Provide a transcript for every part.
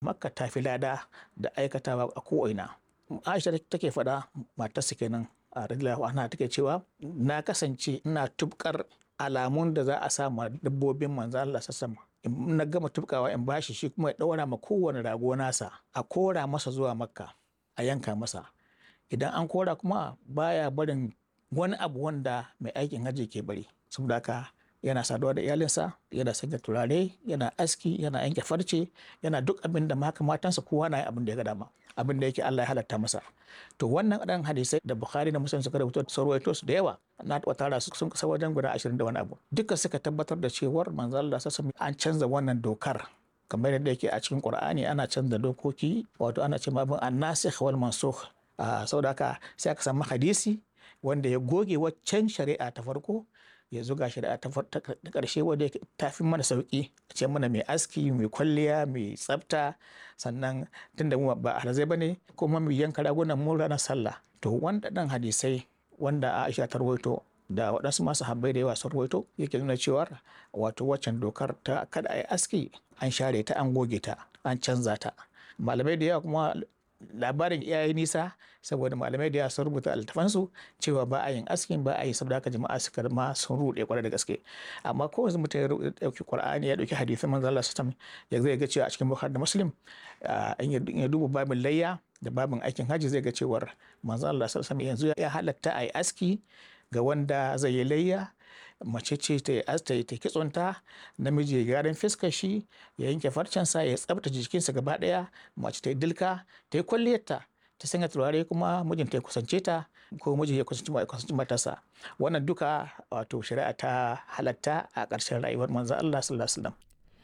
makka ta fi lada da aikatawa a ko'ina aisha take faɗa matarsa kenan a radiyallahu anha take cewa na kasance ina tubkar alamun da za a sa ma dabbobin manzo Allah sassama in na gama tubkawa in bashi shi kuma ya ɗaura ma kowane rago nasa a kora masa zuwa makka a yanka masa idan an kora kuma baya barin wani abu wanda mai aikin hajji ke bari saboda haka yana saduwa da iyalinsa yana sanya turare yana aski yana yanke farce yana duk abin da maka matansa kowa na yi abin da ya ga dama abin da yake Allah ya halatta masa to wannan ɗan hadisai da Bukhari da Muslim suka rubuta su rawaito su da yawa na taɓa tara su sun kasa wajen guda ashirin da wani abu duka suka tabbatar da cewar manzo Allah sassa an canza wannan dokar kamar yadda yake a cikin Qur'ani ana canza dokoki wato ana ce mabin annasikh wal mansukh saboda haka sai aka samu hadisi wanda ya goge waccan shari'a ta farko ya zuga shari'a ta ƙarshe wadda ta fi mana sauƙi a ce mana mai aski mai kwalliya mai tsafta sannan tunda mu ba alhazai ba ne kuma mu yanka ragunan mu ranar sallah to wanda ɗan hadisai wanda Aisha ta rawaito da waɗansu masu habbai da yawa sun rawaito yake nuna cewa wato waccan dokar ta kada a yi aski an share ta an goge ta an canza ta malamai da yawa kuma labarin iyaye nisa saboda malamai da yawa sun rubuta altafansu cewa ba a yin askin ba a yi saboda haka jama'a suka ma sun ruɗe kwarai da gaske amma ko yanzu mutum ya ɗauki qur'ani ya ɗauki hadisin manzo Allah sallallahu ya zai ga cewa a cikin bukhari da muslim in ya duba babin layya da babin aikin hajji zai ga cewar manzo Allah sallallahu yanzu ya halatta a yi aski ga wanda zai yi layya mace ce ta yi ta yi kitsonta namiji ya gyaran fiskar shi ya yanke farcensa ya tsabta jikinsa gaba daya mace ta yi dilka ta yi kwalliyarta ta sanya turare kuma mijinta ya kusance ta ko mijin ya kusanci matarsa wannan duka wato shari'a ta halatta a ƙarshen rayuwar manzo Allah sallallahu alaihi wasallam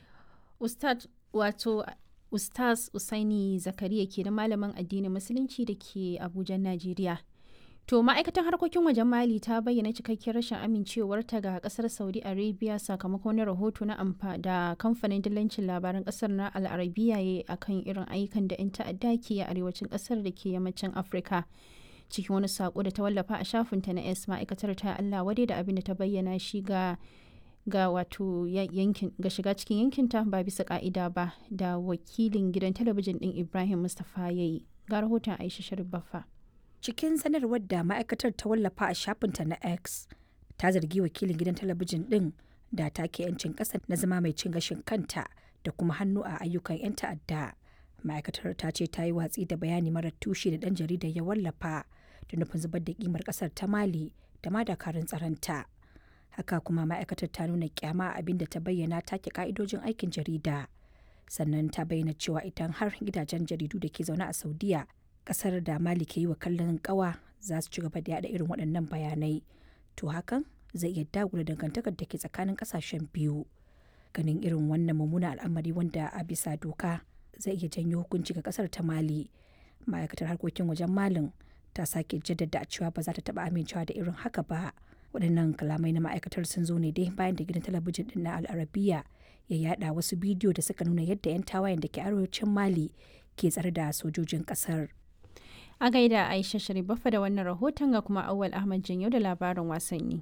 ustad wato ustaz usaini zakariya ke da malamin addinin musulunci da ke abuja najeriya To ma'aikatan harkokin wajen Mali ta bayyana cikakkiyar rashin amincewarta ga kasar Saudi Arabia sakamakon wani rahoto na amfa da kamfanin dillancin labaran kasar na Al'arabiya ya akan irin ayyukan da 'yan ta'adda ke a arewacin kasar da ke yammacin Afirka. Cikin wani sako da ta wallafa a shafinta na S ma'aikatar ta Allah wadai da abin da ta bayyana shi ga ga wato yankin ga shiga cikin yankinta ba bisa ka'ida ba da wakilin gidan talabijin din Ibrahim Mustapha yayi. Ga rahoton Aisha Sharif Baffa. cikin sanarwar da ma'aikatar ta wallafa a shafinta na x ta zargi wakilin gidan talabijin din da take 'yancin ƙasa na zama mai cin gashin kanta da kuma hannu a ayyukan 'yan ta'adda ma'aikatar ta ce ta yi watsi da bayani mara tushe da ɗan jaridar ya wallafa da nufin zubar da kimar ƙasar ta mali da ma dakarun tsaronta haka kuma ma'aikatar ta nuna kyama abin da ta bayyana take ka'idojin aikin jarida sannan ta bayyana cewa idan har gidajen jaridu da ke zaune a saudiya kasar da mali ke yi wa kallon kawa za su ci gaba da yada irin waɗannan bayanai to hakan zai iya dagula dangantakar da ke tsakanin kasashen biyu ganin irin wannan mummunan al'amari wanda a bisa doka zai iya janyo hukunci ga kasar ta mali ma'aikatar harkokin wajen malin ta sake jaddada cewa ba za ta taba amincewa da irin haka ba waɗannan kalamai na ma'aikatar sun zo ne dai bayan da gidan talabijin din na al'arabiya ya yada wasu bidiyo da suka nuna yadda 'yan tawayen da ke arewacin mali ke tsare da sojojin kasar A gaida Aisha Sharifafa da wannan rahoton ga kuma Awal Ahmad Janyo da labarin wasanni.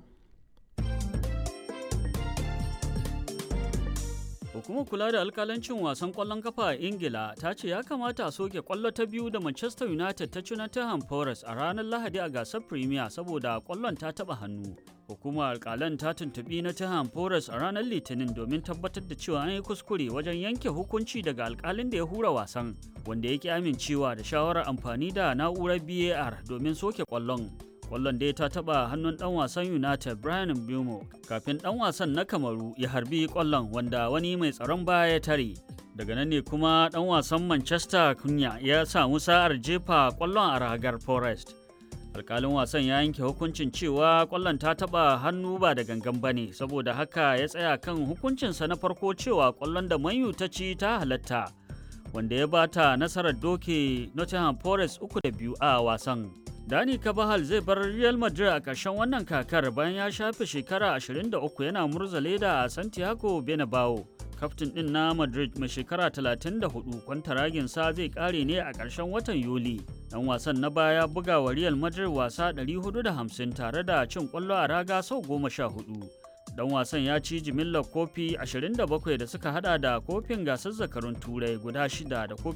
Hukumar kula da alkalancin wasan kwallon kafa a Ingila ta ce ya kamata a soke kwallo ta biyu da Manchester United ta ci Nottingham Forest a ranar Lahadi a gasar Premier saboda kwallon ta taba hannu. Hukumar alkalan ta tuntubi Nottingham Forest a ranar Litinin domin tabbatar da cewa an yi kuskure wajen yanke hukunci daga alkalin da ya hura wasan, wanda ya ki amincewa da shawarar amfani da na'urar BAR domin soke kwallon. Kwallon dai ta taba hannun dan wasan United Brian Bumo kafin dan wasan na Kamaru ya harbi kwallon wanda wani mai tsaron baya ya tare. Daga nan ne kuma dan wasan Manchester Kunya ya samu sa'ar jefa kwallon a ragar Forest. Alkalin wasan ya yanke hukuncin cewa kwallon ta taba hannu ba da gangan bane saboda haka ya tsaya kan hukuncinsa na farko cewa kwallon da Manyu ta ci ta halatta. Wanda ya bata nasarar doke Nottingham Forest uku da biyu a wasan. Dani Kabahal zai bar Real Madrid a ƙarshen wannan kakar bayan ya shafe shekara 23 yana murza leda a Santiago Bernabeu. Kaftin ɗin na Madrid mai shekara 34 kwantaraginsa zai ƙare ne a ƙarshen watan Yuli. Dan wasan na baya buga wa Real Madrid wasa 450 tare da cin ƙwallo a raga sau 14. Dan wasan ya ci jimillar kofi 27 da suka hada da kofin gasar zakarun turai guda shida da